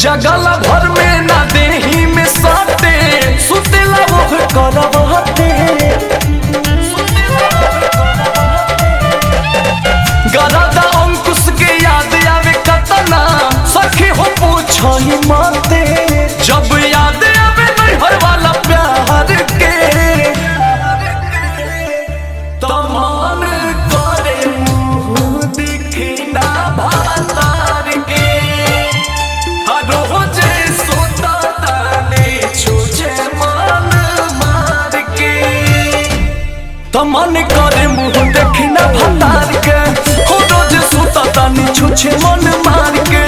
जगल भर में ना देही में साटे सुतेला वो करवाते गरादा अंकुश के याद आवे कतना सखी हो पूछो ही माते जब याद आवे नैहर वाला प्यार के तमान करे मुंह दिखी ना भातार के हर रोजे सोता ताने छूछे मान मार के तमन करे मुंह देखी ना भतार के हो रोज सुता तानी छुछे मन मार के